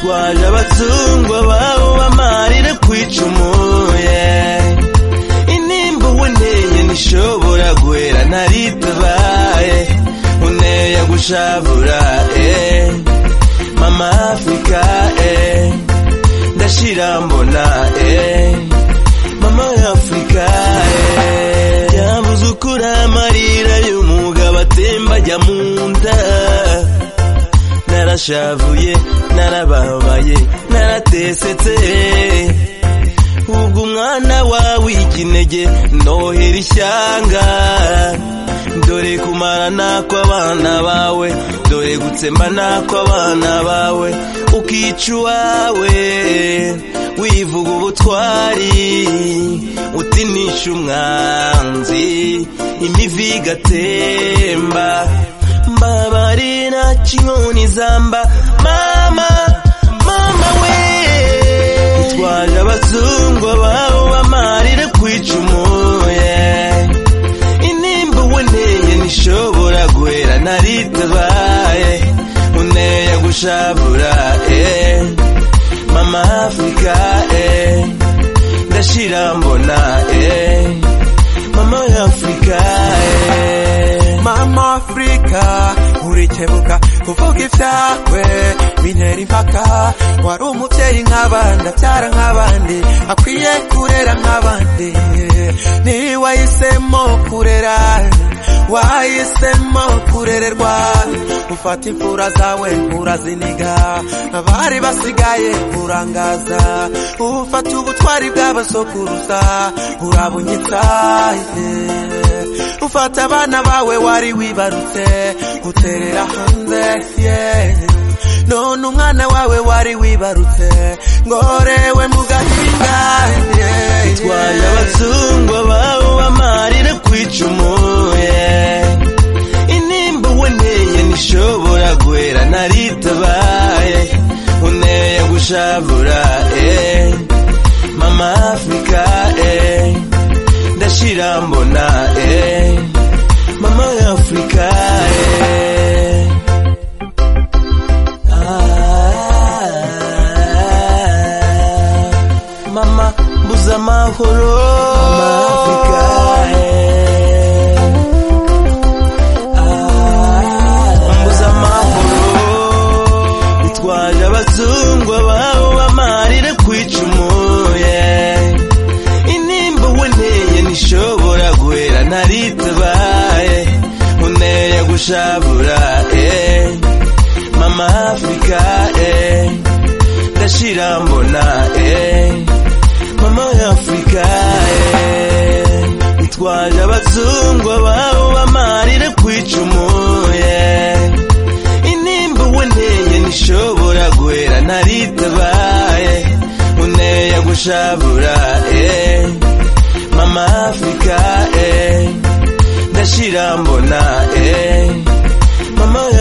twaje abazungu abaho bamarire kwicumuye inimba uboneye ntishobora guhera naritabaye uneye gushavura eh mama afurika eh ndashira mbona eh mama afurika eh yabuze ukuri amarira y'umugabo atemba ajya mu nda narashavuye narababaye naratesetse ubwo umwana wawe ikinege nohera ishyanga dore kumara n'akw'abana bawe dore gutsemba n'akw'abana bawe ukica uwawe wivuga ubutwari utinisha umwanzi imivi igatemba mbabarira kinyoni zamba mama mama we twaje abazungu abaho bamarire kwicumuye inimba uboneye ntishobora guhera naritabaye uneye gushavura eh mama afurika eh ndashira mbona eh mama afurika eh Mama Afrika urikebuka kuvuga ibyakwe bintera impaka wari umubyeyi nk'abandi abyara nk'abandi akwiye kurera nk'abandi niwe wahisemo kurera wahisemo kurererwa ufata imfura zawe uraziniga abari basigaye urangaza ufata ubutwari bw'abasokuruza urabunyitsa yeah. ufata abana bawe wari wibarutse guterera hanze yeah. none umwana wawe wari wibarutse ngorewe mu gahinga yeah. twaje abazungu abaho bamarire kwicumuye inimba uboneye ntishobora guhera naritabaye uneye gushavura eh mama afurika eh ndashira mbona eh mama afurika eh Ah, mama mbuza amahoro mama afurika eh mbuze amahoro twaje abazungu abaho bamarire kwicumuye inimba uboneye ntishobora guhera naritabaye uneye gushavura eh mama afurika eh ndashira mbona eh mama afurika eh twaje abazungu abaho bamarire kwicumuye inimba uboneye ntishobora guhera naritabaye uneye gushavura eh mama afurika eh ndashira mbona eh mama